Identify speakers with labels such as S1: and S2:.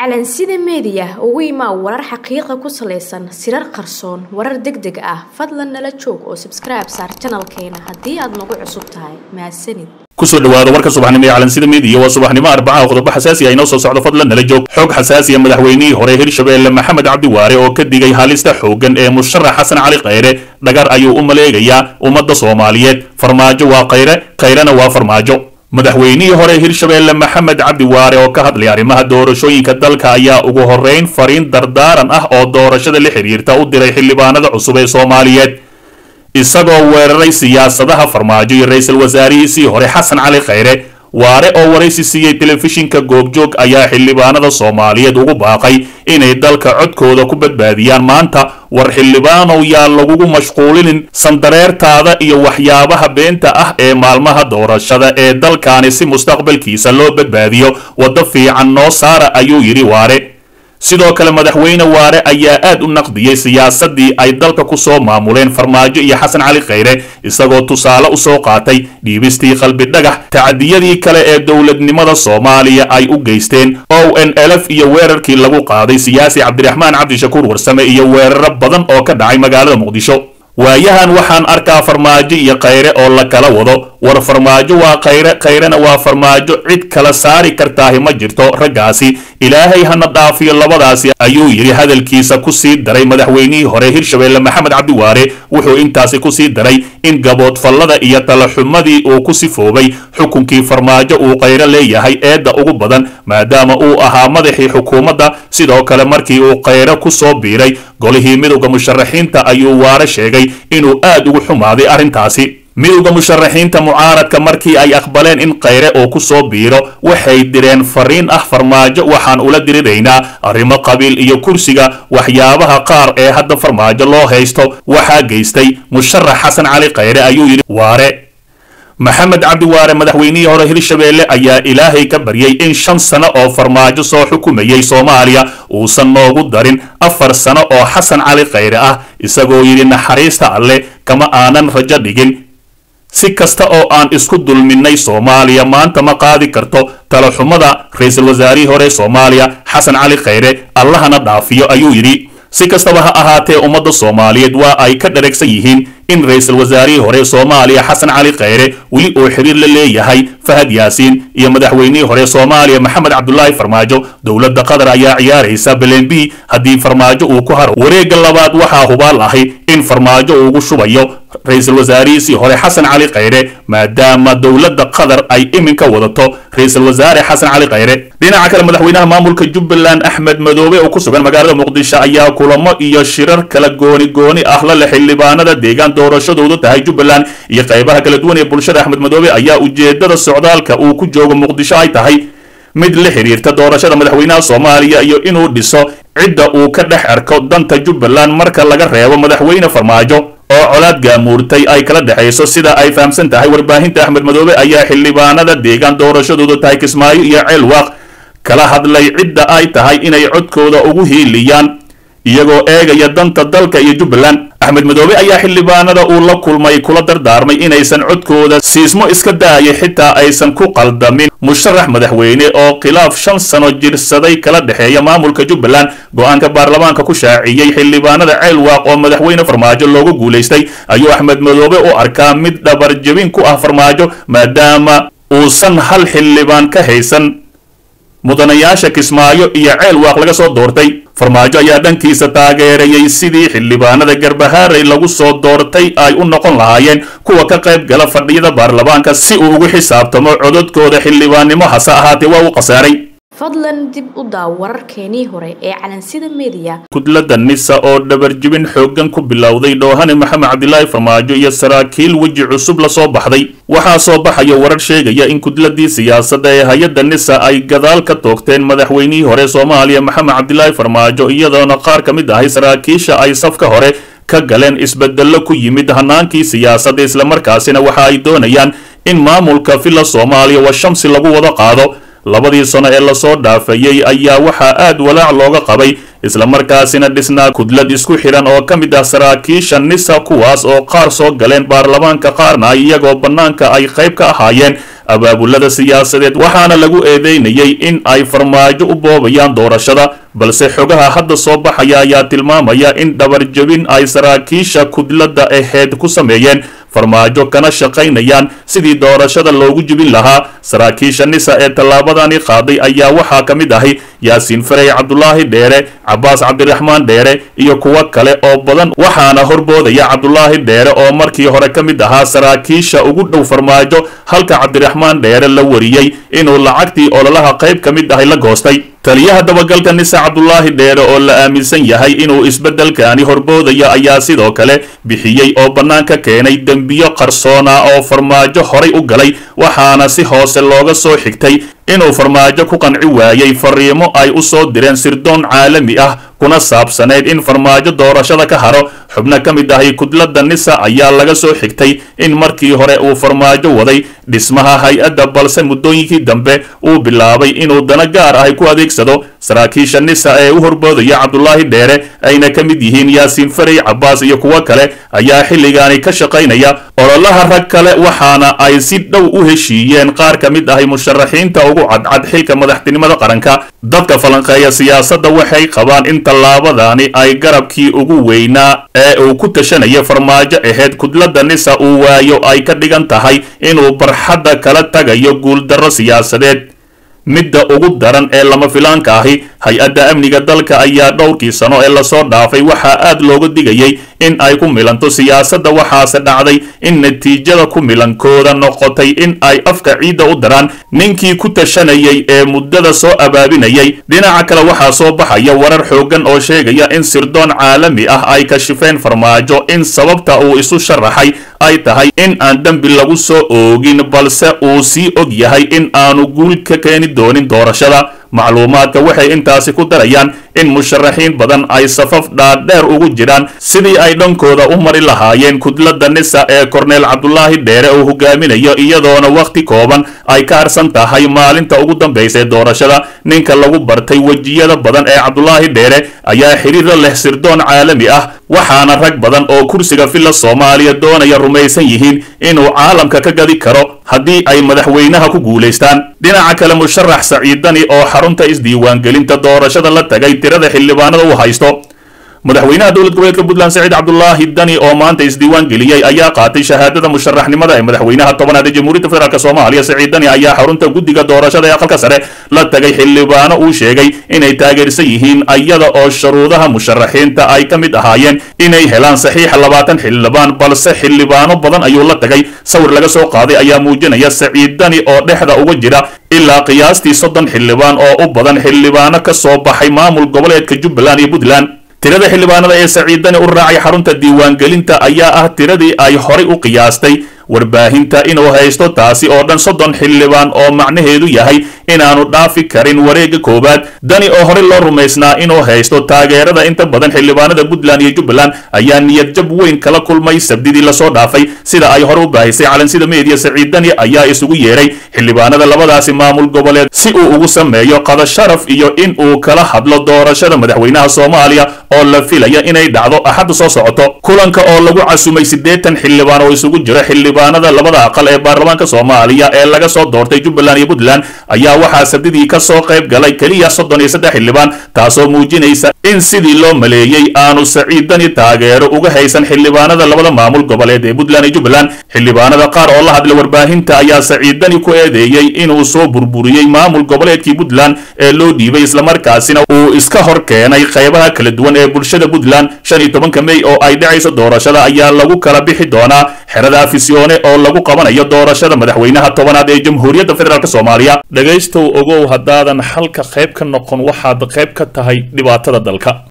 S1: calansida meediya ugu imaa warar xaqiiqa ku salaysan sirar qarsoon warar deg deg ah fadlan nala joog oo sabskribe saar janalkeena haddii aad nagu cusub tahay mahadsanid
S2: kusoo dhawaada warka subaxnimo ee calansida midiya waa subaxnimo arbacaha qodobo xasaasi ah inoo soo socdo fadlan nala joog xog xasaasiya madaxweynihii hore hirshabeelle maxamed cabdiwaare oo ka digay halista xooggan ee musharax xasan cali khayre dhagar ayuu u maleegayaa ummadda soomaaliyeed farmaajo waa khayre khayrena waa farmaajo madaxweynihii hore hirshabeelle maxamed cabdiwaare oo ka hadlay arrimaha doorashooyinka dalka ayaa ugu horrayn fariin dardaaran ah oo doorashada la xiriirta u diray xildhibaanada cusub ee soomaaliyeed isagoo weeraray siyaasadaha farmaajo iyo ra-iisul wasaarihiisii hore xasan cali khayre waare oo waraysi siiyey telefishinka goobjoog ayaa xildhibaanada soomaaliyeed ugu baaqay inay dalka codkooda ku badbaadiyaan maanta war xildhibaanow yaa lagugu mashquulinin sandareertaada iyo waxyaabaha beenta ah ee maalmaha doorashada ee dalkaani si mustaqbalkiisa loo badbaadiyo waddo fiican noo saara ayuu yidhi waare sidoo kale madaxweyne waare ayaa aad u naqdiyey siyaasadii ay dalka ku soo maamuleen farmaajo iyo xasan cali khayre isagoo tusaale u soo qaatay dhiibistii qalbi dhagax tacadiyadii kale ee dowladnimada soomaaliya ay u geysteen o n lf iyo weerarkii lagu qaaday siyaasi cabdiraxmaan cabdishakuur warsame iyo weeraro badan oo ka dhacay magaalada muqdisho waayahan waxaan arkaa farmaajo iyo khayre oo la kala wado war farmaajo waa khayre khayrena waa farmaajo cid kala saari kartaahi ma jirto raggaasi ilaahay hana dhaafiyo labadaasi ayuu yidhi hadalkiisa ku sii daray madaxweynihii hore hirshabeelle maxamed cabdiwaare wuxuu intaasi ku sii daray in gaboodfallada iyo talaxumadii uu ku sifoobay xukunkii farmaajo uu khayre leeyahay eedda ugu badan maadaama uu ahaa madaxii xukuumadda sidoo kale markii uu khayre ku soo biiray golihii midowda musharaxiinta ayuu waare sheegay inuu aad ugu xumaaday arrintaasi midowda musharaxiinta mucaaradka markii ay aqbaleen in khayre uu ku soo biiro waxay direen fariin ah farmaajo waxaan ula diriraynaa arrimo qabiil iyo kursiga waxyaabaha qaar ee hadda farmaajo loo haysto waxaa geystay musharax xasan cali khayre ayuu yidhi waare maxamed cabdiwaare madaxweynihii hore hirshabeelle ayaa ilaahay ka baryay in shan sano oo farmaajo soo xukumayay soomaaliya uusan noogu darin afar sano oo xasan cali khayre ah isagoo yidhi naxariista alle kama aanan rajo dhigin si kasta oo aan isku dulminnay soomaaliya maanta ma qaadi karto talaxumada ra-iisul wasaarihii hore soomaaliya xasan cali khayre allahana dhaafiyo ayuu yidhi si kastaba ha ahaatee ummadda soomaaliyeed waa ay ka dharagsan yihiin in ra-iisul wasaarihii hore soomaaliya xasan cali khayre weli uu xiriir la leeyahay fahad yaasiin iyo madaxweynihii hore soomaaliya maxamed cabdulaahi farmaajo dowladda qatar ayaa ciyaaraysa belen b haddii farmaajo uu ku haro wareegga labaad waxaa hubaal ahay in farmaajo uugu shubayo ra-iisul wasaarihiisii hore xasan cali khayre maadaama dowladda qatar ay iminka wadato ra-iisul wasaare xasan cali khayre dhinaca kale madaxweynaha maamulka jubbaland axmed madoobe oo ku sugan magaalada muqdisho ayaa kulamo iyo shirar kala gooni gooni ah la leh xildhibaanada deegaan doorashadoodu tahay jubbaland iyo qaybaha kala duwan ee bulshada axmed madoobe ayaa ujeedada socdaalka uu ku joogo muqdisho ay tahay mid la xiriirta doorashada madaxweynaha soomaaliya iyo inuu dhiso cidda uu ka dhex arko danta jubbaland marka laga reebo madaxweyne farmaajo oo colaad gaamuurtay ay kala dhexayso sida ay fahamsan tahay warbaahinta axmed madoobe ayaa xildhibaanada deegaan doorashadoodu tahay kismaayo iyo ceelwaaq kala hadlay cidda ay tahay inay codkooda ugu hiiliyaan iyagoo eegaya danta dalka iyo jubbaland axmed madoobe ayaa xildhibaanada uu la kulmay kula dardaarmay inaysan codkooda siismo iska daayay xitaa aysan ku qaldamin musharax madaxweyne oo khilaaf shan sano jirsaday kala dhexeeya maamulka jubbaland go-aanka baarlamaanka ku shaaciyey xildhibaanada ceelwaaq oo madaxweyne farmaajo loogu guulaystay ayuu axmed madoobe u arkaa mid dhabarjebin ku ah farmaajo maadaama uusan hal xildhibaan ka haysan mudanayaasha kismaayo iyo ceelwaaq laga soo doortay farmaajo ayaa dhankiisa taageerayay sidii xildhibaanada garbahaaray lagu soo doortay ay u noqon lahaayeen kuwa ka qayb gala fadhiyada baarlamaanka si uu ugu xisaabtamo cododkooda xildhibaannimo hase ahaatee waa uu khasaaray
S1: fadlan dib u daaw wararkeenii hore ee calansida meediya
S2: kudladda nisa oo dhabarjibin xooggan ku bilowday dhoohane maxamed cabdilaahi farmaajo iyo saraakiil weji cusub la soo baxday waxaa soo baxaya warar sheegaya in kudladii siyaasadda ee hay-adda nisa ay gadaal ka toogteen madaxweynihii hore soomaaliya maxamed cabdilaahi farmaajo iyadoona qaar ka mid ahay saraakiisha ay safka hore ka galeen isbedello ku yimid hanaankii siyaasadda islamarkaasina waxa ay doonayaan in maamulka villa soomaaliya wa shamsi lagu wada qaado labadii sano ee lasoo dhaafayey ayaa waxaa aad walaac looga qabay islamarkaasina dhisnaa kudlad isku xidhan oo ka mid ah saraakiisha nisa kuwaas oo qaar soo galeen baarlamaanka qaarna iyagoo bannaanka ay qayb ka ahaayeen abaabulada siyaasadeed waxaana lagu eedeynayay in ay farmaajo u boobayaan doorashada balse xogaha hadda soo baxaya ayaa tilmaamaya in dhabarjabin ay saraakiisha kudladda aheyd ku sameeyeen farmaajo kana shaqaynayaan sidii doorashada loogu jibin lahaa saraakiisha nisa ee tallaabadani qaaday ayaa waxaa ka mid ahi yaasiin farey cabdulaahi dheere cabaas cabdiraxmaan dheere iyo kuwo kale oo badan waxaana horboodaya cabdulaahi dheere oo markii hore ka mid ahaa saraakiisha ugu dhow farmaajo halka cabdiraxmaan dheere la wariyey inuu lacagtii ololaha qayb ka mid ahi la goostay taliyaha dabagalka nisa cabdulaahi dheere oo la aaminsan yahay inuu isbeddelkaani horboodayo ayaa sidoo kale bixiyey oo bannaanka keenay dembiyo qarsoona oo farmaajo horay u galay waxaana si hoose looga soo xigtay inuu farmaajo ku qanci waayey fariimo ay u soo direen sirdoon caalami ah kuna saabsanayd in farmaajo doorashada ka haro xubno ka mid ahi kudladda nisa ayaa laga soo xigtay in markii hore uu farmaajo waday dhismaha hay-adda balse muddooyinkii dambe uu bilaabay inuu dana gaar ahi ku adeegsado saraakiisha nisa ee u horboodaya cabdulaahi dheere ayna ka mid yihiin yaasiin farey cabaas iyo kuwo kale ayaa xilligaani ka shaqaynaya ololaha rag kale waxaana ay si dhow u heshiiyeen qaar ka mid ahi musharaxiinta ugu cadcad xilka madaxtinimada qaranka dadka falanqeeya siyaasadda waxay qabaan in tallaabadani ay garabkii ugu weynaa ee uu ku tashanaya farmaajo aheyd kudladda nisa uu waayo ay ka dhigan tahay inuu barxadda kala tagayo guuldarro siyaasadeed midda ugu daran ee lama filaanka ahi hay-adda amniga dalka ayaa dhowrkii sano ee lasoo dhaafay waxaa aad looga digayay in ay ku milanto siyaasadda waxaase dhacday in natiijada ku milankooda noqotay in ay afka ciidda u daraan ninkii ku tashanayay ee muddada soo abaabinayay dhinaca kale waxaa soo baxaya warar xooggan oo sheegaya in sirdoon caalami ah ay kashifeen farmaajo in sababta uu isu sharaxay ay tahay in aan dembi lagu soo oogin balse uu sii og yahay in aanu guul ka keeni doonin doorashada macluumaadka waxay intaasi ku darayaan in musharaxiin badan ay safaf dhaadheer ugu jiraan sidii ay dhankooda u mari lahaayeen kudladda nisa ee korneel cabdulaahi dheere uu hogaaminayo iyadoona wakhti kooban ay ka harsan tahay maalinta ugu dambaysa ee doorashada ninka lagu bartay wejiyada badan ee cabdulaahi dheere ayaa xiriira leh sirdoon caalami ah waxaana rag badan oo kursiga filla soomaaliya doonaya rumaysan yihiin inuu caalamka ka gadi karo haddii ay madaxweynaha ku guulaystaan dhinaca kale musharax saciidani oo xarunta isdiiwaangelinta doorashada la tagay tirada xildhibaanada uu haysto madaxweynaha dowlad goboleedka puntland saciid cabdulaahi dani oo maanta isdiiwaan geliyey ayaa qaatay shahaadada musharaxnimada ee madaxweynaha tobanaad ee jamhuuriyadda federaalk soomaaliya saciid dani ayaa xarunta guddiga doorashada ee aqalka sare la tagay xildhibaano uu sheegay inay taageersan yihiin iyada oo shuruudaha musharaxiinta ay ka mid ahaayeen inay helaan saxiixa labaatan xildhibaan balse xildhibaano badan ayuu la tagay sawir laga soo qaaday ayaa muujinaya saciid dani oo dhexda uga jira ilaa qiyaastii soddon xildhibaan oo u badan xildhibaano ka soo baxay maamul goboleedka jubbaland iyo puntland tirada xildhibaanada ee saciidani u raacay xarunta diiwaangelinta ayaa ah tiradii ay horay u qiyaastay warbaahinta inuu haysto taasi oo dhan soddon xildhibaan oo macnaheedu yahay inaanu dhaafi karin wareegga koowaad dani oo horey loo rumaysnaa inuu haysto taageerada inta badan xildhibaanada puntland iyo jubbaland ayaa niyad jab weyn kala kulmay sabdidii lasoo dhaafay sida ay hore u baahisay calansida meediya saciid dani ayaa isugu yeeray xildhibaanada labadaasi maamul goboleed si uu ugu sameeyo qada sharaf iyo in uu kala hadlo doorashada madaxweynaha soomaaliya oo la filaya inay dhacdo axadda soo socoto kulanka oo lagu casumay siddeetan xildhibaan oo isugu jira xildhibaanada labada aqal ee baarlamaanka soomaaliya ee laga soo doortay jubbaland iyo puntland ayaa waxaa sabdidii ka soo qayb galay keliya soddon iyo saddex xildhibaan taasoo muujinaysa in sidii loo maleeyey aanu saciidani taageero uga haysan xildhibaanada labada maamul goboleed ee puntland iyo jubbaland xildhibaanada qaar oo la hadlay warbaahinta ayaa saciidani ku eedeeyey inuu soo burburiyey maamul goboleedkii puntland ee loo dhiibay islamarkaasina uu iska hor keenay qaybaha kala duwan ee bulshada puntland shan iyo tobanka mey oo ay dhacayso doorashada ayaa lagu kala bixi doonaa xerada afisyoone oo lagu qabanayo doorashada madaxweynaha tobanaad ee jamhuuriyadda federaalk soomaaliya dhegaystow ogow haddaadan xalka qayb ka noqon waxaad qayb ka tahay dhibaatada dalka